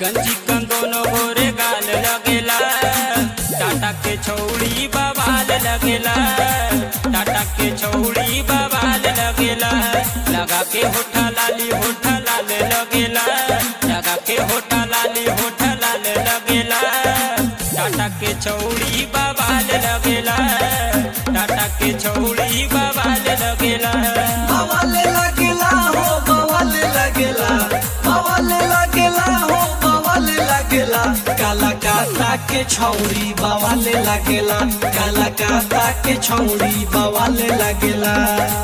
गंजी कंदोनो गोरे गाल लगेला टाटा के छौड़ी बवाल लगेला टाटा के छौड़ी बवाल लगेला लगा के होठा लाली होठा लाल लगेला लगा के होठा लाली होठा लाल लगेला टाटा के छौड़ी बवाल लगेला टाटा के छौड़ी बवाल लगेला बवाले लगेला हो बवाले लगेला बवाले लगेला हो बवाले लगेला काला काता के छौरी बवाले लगेला काला काता के छौरी बवाले लगेला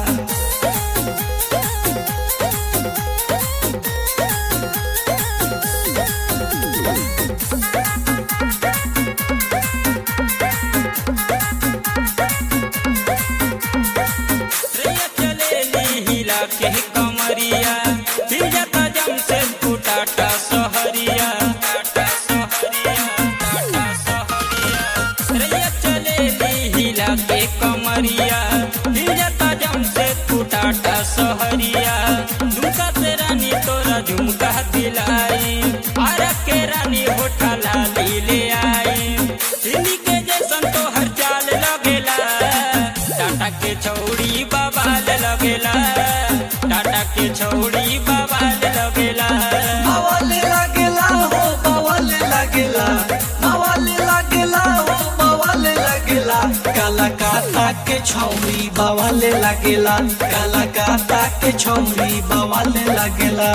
रैया चलेली हिला के कमरिया हिलता जमशेदपुर टाटा सहरिया टाटा सहरिया टाटा सहरिया रैया चलेली हिला के कमरिया हिलता जमशेदपुर टाटा सहरिया झुमका से रानी तोरा झुमका दिलाई आरा के रानी होठा लाली ले आई दिल्ली के जैसन तो हर चाल लगेला टाटा के छौड़ी बवाल लगेला टाटा के छौड़ी बवाल लगेला बवाले लगेला हो बवाले लगेला बवाले लगेला हो बवाले लगेला काला काता के छौरी बवाले लगेला काला काता के छौरी बवाले लगेला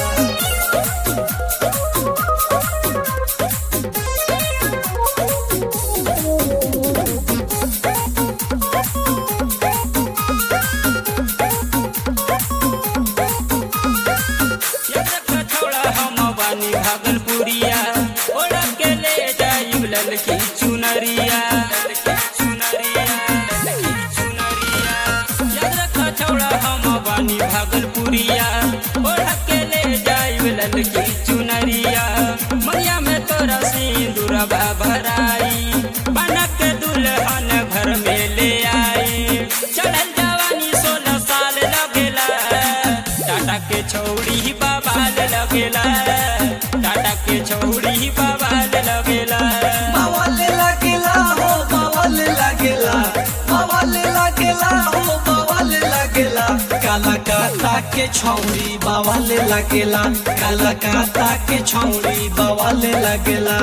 एक छोड़ा हम बानी भागलपुरिया ओढ़ के ले जाई ललकी चुनरिया ललकी चुनरिया ललकी चुनरिया याद रख छोड़ा हम बानी भागलपुरिया ओढ़ के ले जाई ललकी चुनरिया मैया में तोरा सिंदूर भराई बना के दुल्हन घर में ले आई चढ़ल जवानी सोलह साल लगेला टाटा के छौड़ी बवाल लगेला टाटा के छौड़ी बवाल लगेला बवाले लगेला हो बवाले लगेला बवाले लगेला हो बवाले लगेला काला काता के छौरी बवाले लगेला काला काता के छौरी बवाले लगेला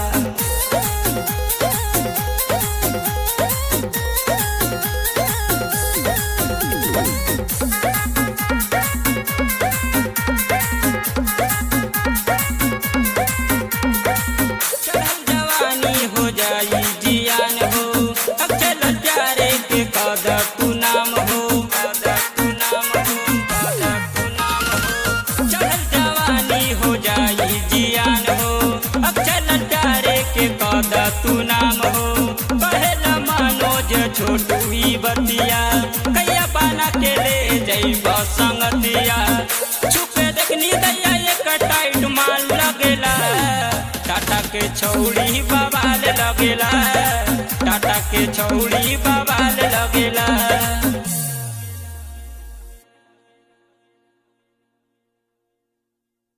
चढ़ल जवानी हो जाई जियान हो अब चल प्यारे के कदर तू नाम हो कदर तू नाम हो कदर तू नाम हो चढ़ल जवानी हो जाई जियान हो अब चल प्यारे के कदर तू नाम हो पहला मनोज छोटू ही बतिया कैया पाना के ले जैब संगतिया छुपे देखनी दैया एक टाइट माल लगेला टाटा के छौड़ी बवाल लगेला टाटा के छौड़ी बवाल लगेला